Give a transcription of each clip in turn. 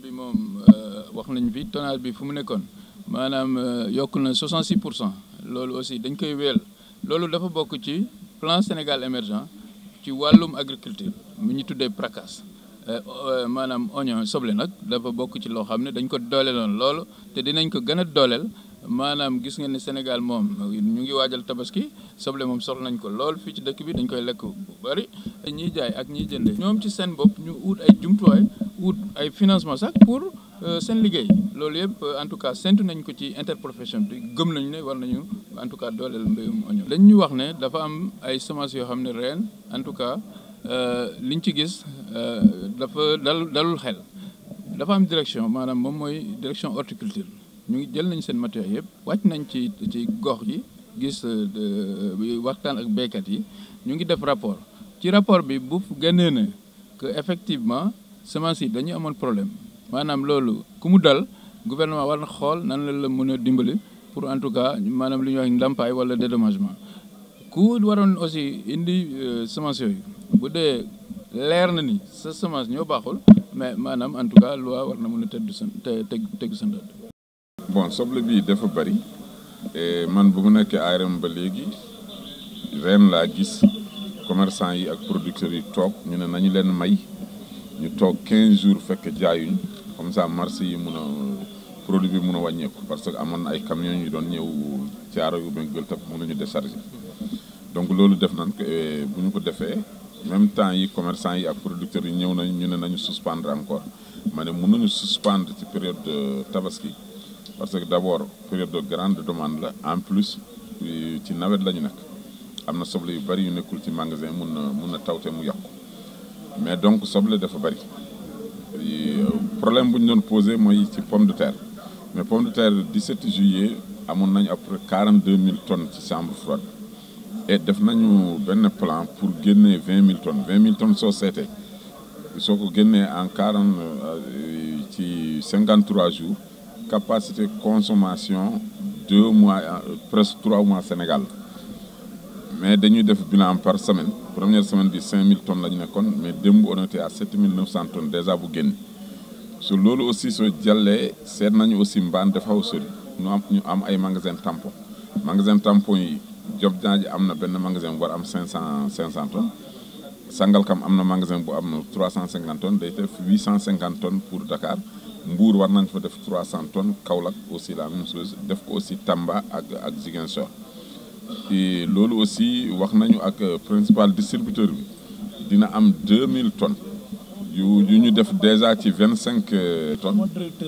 bi moom wax nañ fi tonnage bi fu mu nekkoon maanaam yokk na 66 pour cent loolu aussi dañ koy wéel loolu dafa bokk ci plan Sénégal émergent ci wàllum agriculture mu ñu tuddee PRACAS maanaam oignon soble nag dafa bokk ci loo xam ne dañ ko dooleeloon loolu te dinañ ko gën a dooleel maanaam gis nga ne Sénégal moom ñu ngi waajal tabaski soble moom soxla nañ ko lool fii ci dëkk bi dañ koy lekk bu bari ñiy jaay ak ñiy jënde ñoom ci seen bopp ñu ut ay jumtuwaay ut ay financement sax pour seen liggéey loolu yëpp en tout cas séntu nañ ko ci interprofession bi gëm nañu ne war nañu en tout cas dooleel mbéyum oignon dañ ñu wax ne dafa am ay semences yoo xam ne ren en tout cas liñ ci gis dafa dal dalul xel dafa am direction maanaam moom mooy direction horticulture ñu ngi jël nañ seen matériel yëpp wàcc nañ ci ci gox yi gis waxtaan ak béykat yi ñu ngi def rapport ci rapport bi bu génnee na que effectivement semence yi dañu amoon problème maanaam loolu ku mu dal gouvernement war na xool nan la la mën a dimbali pour en tout cas maanaam li ñuy wax ndàmpaay wala dédommagement ku waroon aussi indi semence yooyu bu dee leer na ni sa semence ñoo baaxul mais maanaam en tout cas loi war na mën a tëdd sa te tegu sa ndëdd bon soble bi dafa bari man bu mu nekkee ARM ba léegi ren laa gis commerçant yi ak producteurs yi toog ñu ne nañu leen may ñu toog 15 jours fekk jaayuñ comme ça marché yi mun a produit bi mun a wàññeeku parce que amoon na ay camions yu doon ñëw caaro yu benn gël tap mënuñu décharger donc loolu def nañ ko bu ñu ko defee même temps yi commerçant yi ak producteurs yi ñëw nañ ñu ne nañu suspendre encore ma ne mën nañu suspendre ci période de tabaski parce que d'abord période de grande demande la en plus ci nawet la ñu nekk am na soble yu bari yu nekkul ci magasin mun na mun na tawte mu yàqu mais donc soble dafa bari problème bu ñu doon posé mooy ci pomme de terre mais pomme de terre 17 juillet amoon nañu après 42 000 tonnes ci chambre froide et def nañu benn plan pour génnee 20 000 tonnes 20 000 tonnes soo seetee soo ko génnee en 40 ci 53 jours capacité consommation deux mois presque trois mois Sénégal mais dañuy def bilan par semaine première semaine bi 5000 tonnes la ñu nekkoon mais démb on était à 7900 tonnes déjà bu génn su loolu aussi soo jàllee seet nañu aussi mbaan dafa xaw sori ñu am ñu am ay magasin tampon magasin tampon yi job ji am na benn magasin bu war am 500 500 tonnes Sangalkam am na magasin bu am 350 tonnes day def 850 tonnes pour Dakar Mbour war nañ fa def 300 tonnes Kaolack aussi la même chose def ko aussi Tamba ak ak Ziguinchor et loolu aussi wax nañu ak principal distributeur bi dina am 2000 tonnes yu yu ñu def déjà ci 25 tonnes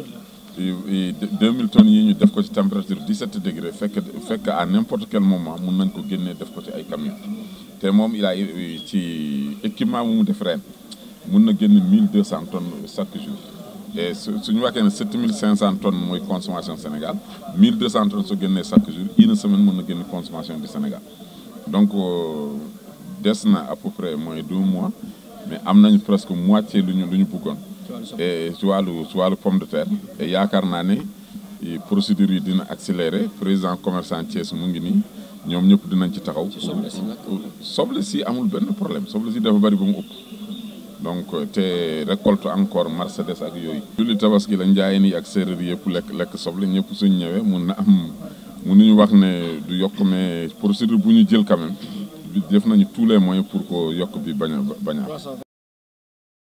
2000 tonnes yi ñu def ko ci température 17 degré fekk fekk à n'importe quel moment mun nañ ko génnee def ko ci ay camions te moom il a ci équipement bu mu def ren mun na génn 1200 tonnes chaque jour. et su suñu waxee ne 7500 tonnes mooy consommation Sénégal 1200 tonnes su génnee chaque jour une semaine mën na génn consommation du Sénégal donc des na à peu près moins deux mois mais am nañu presque moitié lu ñu lu ñu bëggoon. et ci wàllu ci wàllu pomme de terre. et yaakaar naa ne procédures yi dina accéléré président commerçant Thiès mu ngi nii ñoom ñëpp dinañ ci taxaw. soble si amul benn problème soble si dafa bari ba mu ëpp. donc te récolte encore Mercedes ak yooyu. julli tabaski la njaayeen yi ak séeréer yëpp lekk lekk soble ñëpp suñ ñëwee mun na am mënuñu wax ne du yokk mais procédure bu ñu jël quand même def nañu tous les moyens pour que yokk bi bañ a bañ a